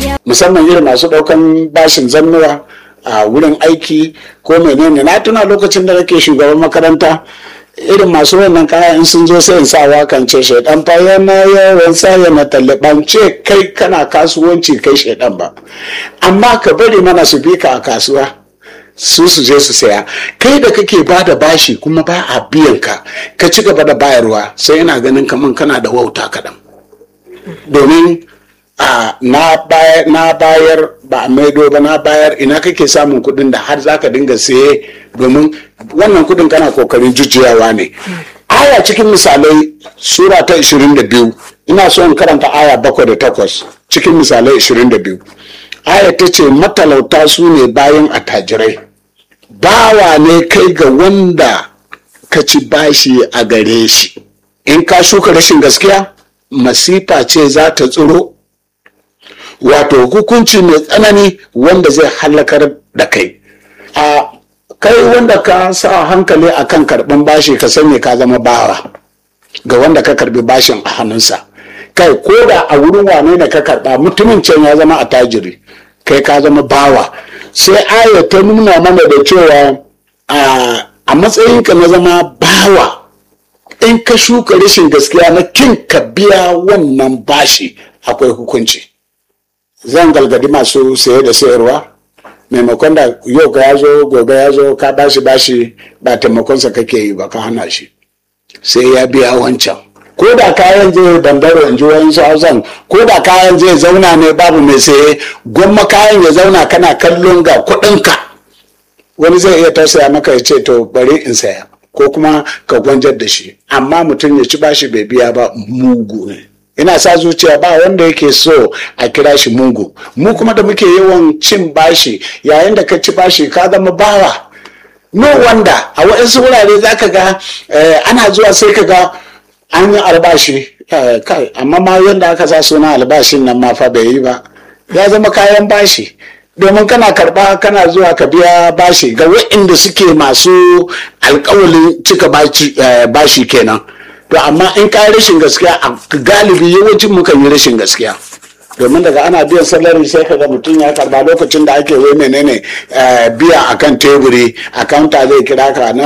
musamman irin masu ɗaukan bashin zannuwa a wurin aiki ko menene na tuna lokacin da nake shugaban makaranta irin masu wannan kaya in sun zo sai in sa wakan ce shaidan fa yana yawan sa yana taliban ce kai kana kasuwanci kai shaidan ba amma ka bari mana su bi ka a kasuwa su su je su saya kai da kake ba da bashi kuma ba a biyan ka ka ci gaba da bayarwa sai ina ganin kaman kana da wauta kaɗan domin a na bayar na bayar ba a maido ba na bayar ina kake samun kuɗin da har zaka dinga saye domin wannan kuɗin kana kokarin jujjuyawa ne aya cikin misalai sura ta 22 ina so in karanta aya bakwai da takwas cikin misalai 22 aya ta ce matalauta su ne bayan attajirai bawa ne kai ga wanda ka ci bashi a gare shi in ka shuka rashin gaskiya masifa ce za ta tsiro wato hukunci mai tsanani wanda zai halakar da kai a kai wanda ka sa hankali a kan karɓin bashi ka sani ka zama bawa ga wanda ka karɓi bashin a hannunsa kai ko da a wurin wane ne ka karɓa mutumin can ya zama a tajiri kai ka zama bawa sai aya ta nuna mana da cewa a matsayinka na zama bawa in ka shuka rashin gaskiya na kin ka biya wannan bashi akwai hukunci zan galgadi masu saye da sayarwa maimakon da yau ka ya zo gobe ya zo ka bashi bashi ba taimakonsa kake yi ba ka hana shi sai ya biya wancan ko da kayan zai bandaro in ji wani hausan ko da kayan zai zauna ne babu mai saye gwamma kayan ya zauna kana kallon ga kuɗinka wani zai iya tausaya maka ya ce to bari in saya ko kuma ka gwanjar da shi amma mutum ya ci bashi bai biya ba mugu ne ina sa zuciya ba wanda yake so a kira shi mugu mu kuma da muke yawan cin bashi yayin da ka ci bashi ka zama bawa no wanda a waɗansu wurare za ka ga ana zuwa sai ka ga an yi albashi kai amma ma yadda aka sa suna albashin nan ma fa bai yi ba ya zama kayan bashi domin kana karba kana zuwa ka biya bashi ga waɗanda suke masu alkawalin cika bashi kenan to amma in ka rashin gaskiya a galibi yawancin mukan yi rashin gaskiya domin daga ana biyan salari sai ka ga mutum ya karba lokacin da ake wai menene biya akan teburi akanta zai kira ka